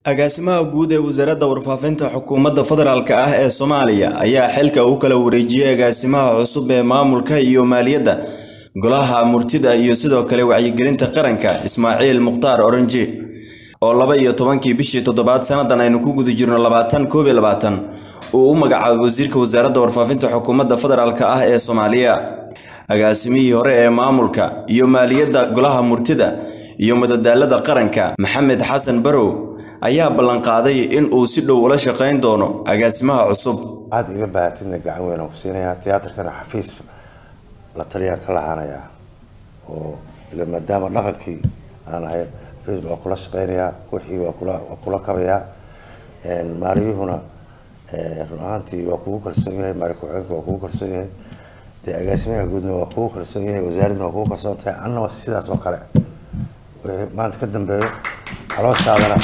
agaasimaha guud ee wasaaradda warfaafinta xukuumadda federaalk ah ee soomaaliya ayaa xilka u kala wareejiyey agaasimaha cusub ee maamulka iyo maaliyadda golaha murtida iyo sidoo kale wacyigelinta qaranka ismaaciil mukhtaar oranji oo laba iyo tobankii bishii toddobaad sannadan aynu ku guda jirno labaatan koob iyo labaatan uu u magacaabay wasiirka wasaaradda warfaafinta xukuumadda federaalk ah ee soomaaliya agaasimihii hore ee maamulka iyo maaliyadda golaha murtida iyo madadaalada qaranka maxamed xasan barow ayaa ballanqaaday in uu si dhow ula shaqayn doono agaasimaha cusub waxaad iga baahatidna gacan weyn aan ku siinayaa tiyaatarkana xafiis la taliyaan ka lahaanayaa oo ila maadaama dhaqankii aan ahayn xafiis waa kula shaqaynayaa wixii waa kula waa kula kabayaa maaliyuhuna run ahaantii waa kugu kalsoon yahay maali ku-xigeenka waa kugu kalsoon yahay dee agaasimaha guudna waa kugu kalsoon yahay wasaaradduna waa kugu kalsoon tahay annaba sidaas oo kale wixii maanta ka dambeeyo calooshaadana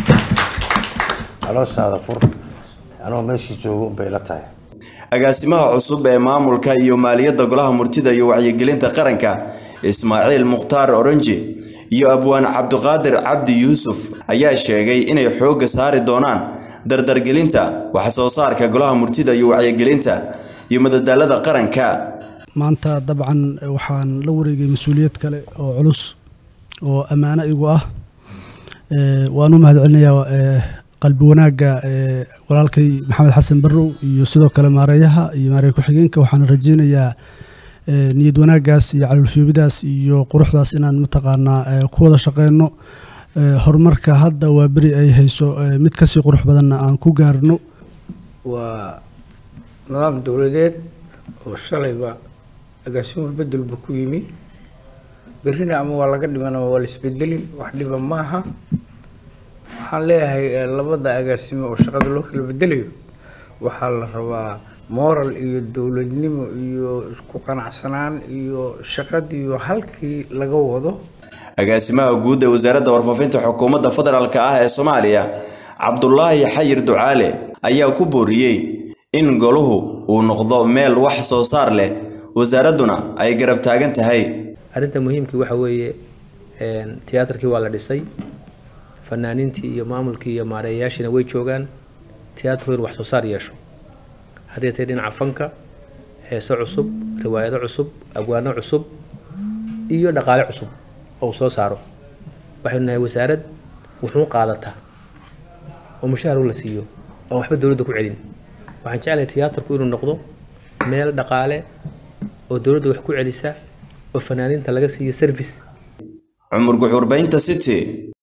calooshaada fur anoo meeshii joogo unbay la tahay agaasimaha cusub ee maamulka iyo maaliyadda golaha murtida iyo wacyigelinta qaranka ismaaciil mukhtaar oranji iyo abwaan cabdiqaadir cabdi yuusuf ayaa sheegay inay xoogga saari doonaan dardargelinta wax soo saarka golaha murtida iyo wacyigelinta iyo madadaalada qaranka maanta dabcan waxaan la wareegay mas-uuliyad kale oo culus oo ammaano igu ah waan u mahad celinayaa qalbi wanaagga walaalkay maxamed xasan barrow iyo sidoo kale maareeyaha iyo maareey ku-xigeenka waxaan rajeynayaa niyad wanaaggaas iyo calolfiyoobidaas iyo quruxdaas inaan mataqaanaa ku wada shaqeyno horumarka hadda waa beri ay hayso mid kasii qurux badanna aan ku gaarno waa nidaam dowladeed oo shalayba agaasimuhu bedelba ku yimi berrina ama waa laga dhiman ama waa la isbedelin wax dhiba maaha waxaan leeyahay labada agaasimo oo shaqada loo kala bedelayo waxaa la rabaa moral iyo dowladnimo iyo isku qanacsanaan iyo shaqadiiyo halkii laga wado agaasimaha guud ee wasaaradda warfaafinta xukuumadda federaalk ah ee soomaaliya cabdulaahi xayir ducaale ayaa ku booriyey in goluhu uu noqdo meel wax soo saar leh wasaaradduna ay garab taagan tahay arrinta muhiimkii waxa weeye tiyaatarkii waa la dhisay fanaaniintii iyo maamulkii iyo maareeyayaashiina way joogaan tiyaatarku in wax soo saar yeesho haddii tay dhinaca fanka heeso cusub riwaayado cusub abwaano cusub iyo dhaqaale cusub oo soo saaro waxaynu nahay wasaarad wuxuu qaadataa oo mushaahar u la siiyo oo waxba dowladda ku celin waxaan jeclahay tiyaatarku inuu noqdo meel dhaqaale oo dowladda wax ku celisa oo fanaaniinta laga siiyo service cumar guxuurbaynta city